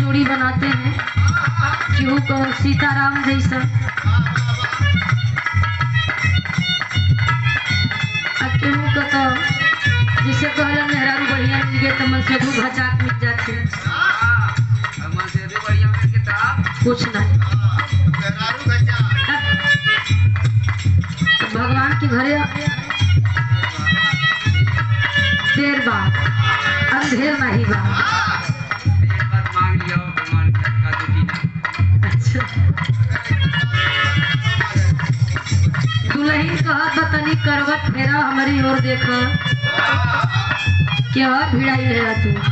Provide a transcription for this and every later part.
जोड़ी बनाते हैं केहू को सीताराम जैसा आ केहू को तो जैसे कहला मेहरारू बढ़िया मिल गए तो मन से दू भचाक मिल जाते कुछ नहीं तो भगवान के घरे देर बा अंधेर नहीं बा अच्छा दुल्हन कहत बतनी करवट फेरा हमारी ओर देख क्या भिड़ाई है तू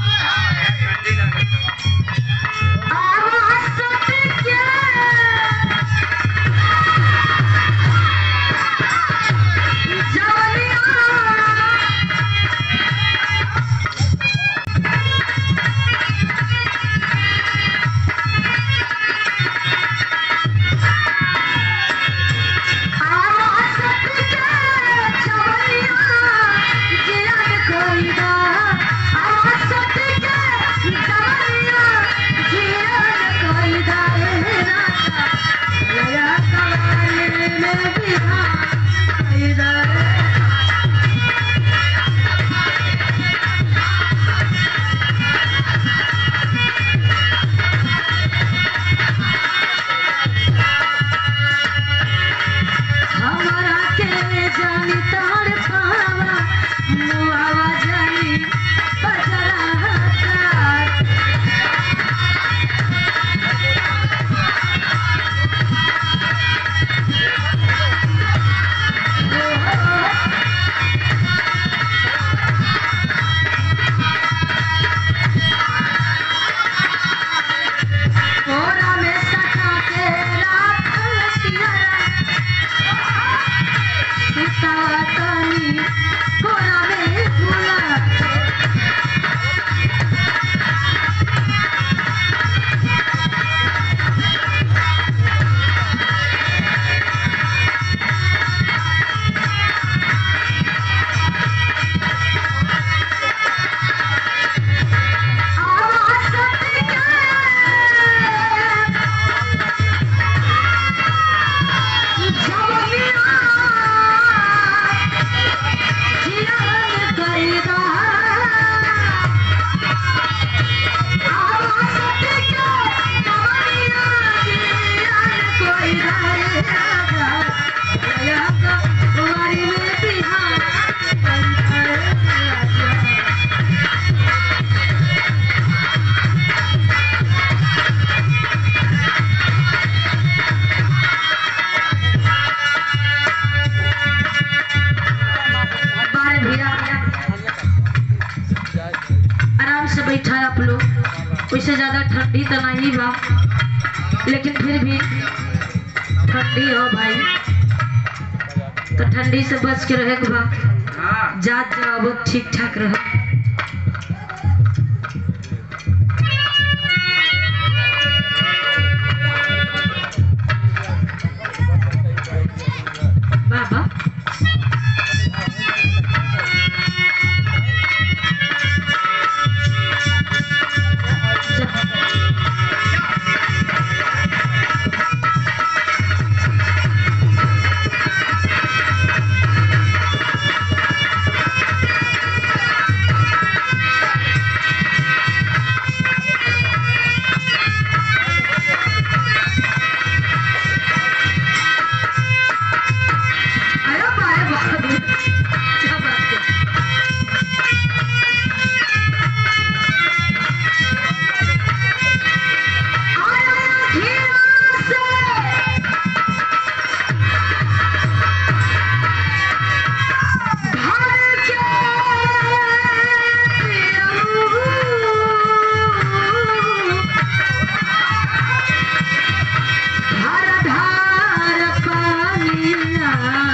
हमारा के जानी तार पावा मुआवा जानी बजरा तार कोरा में सटा के रात सियारा सुतातानी कोरा में झूला आवाज बारे भैया आराम से बैठा आप लोग वैसे ज्यादा ठंडी तो नहीं बा लेकिन फिर भी ठंडी हो भाई तो ठंडी से बच के रहे के बा जात जवाब ठीक ठाक रहे बाबा अरे बारे बाबू क्या बात है आया घिरा से भर के पियऊ। धार धार पानिया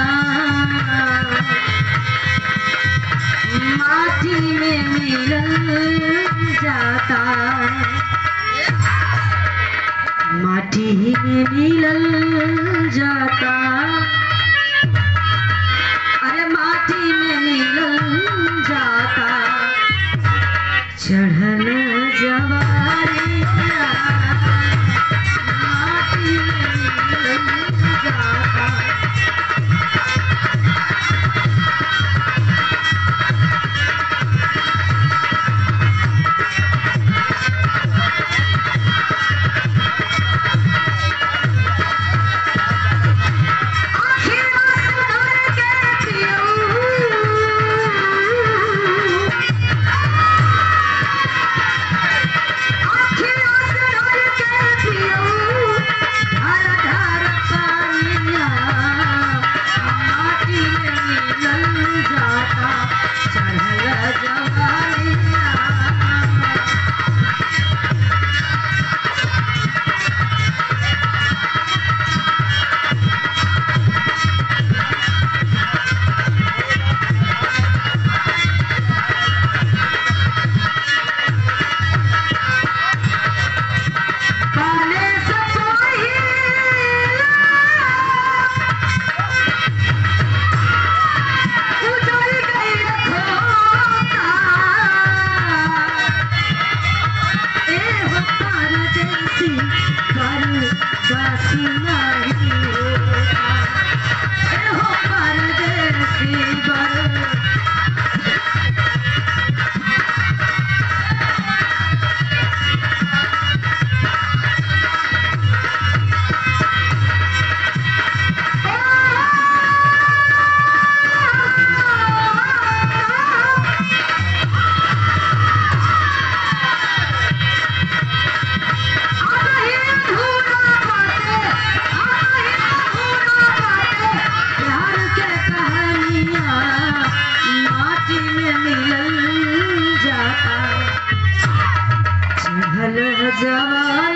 माटी में मिलल जाता माटी में मिलल जाता अरे माटी में मिलल जाता चढ़ल जवारी मिलल जाता चढ़ल जवानिया काले सपाही उजड़ गई रखोता ए हो परदेसी कर दासी नहीं होता ए हो परदेसी कर जवान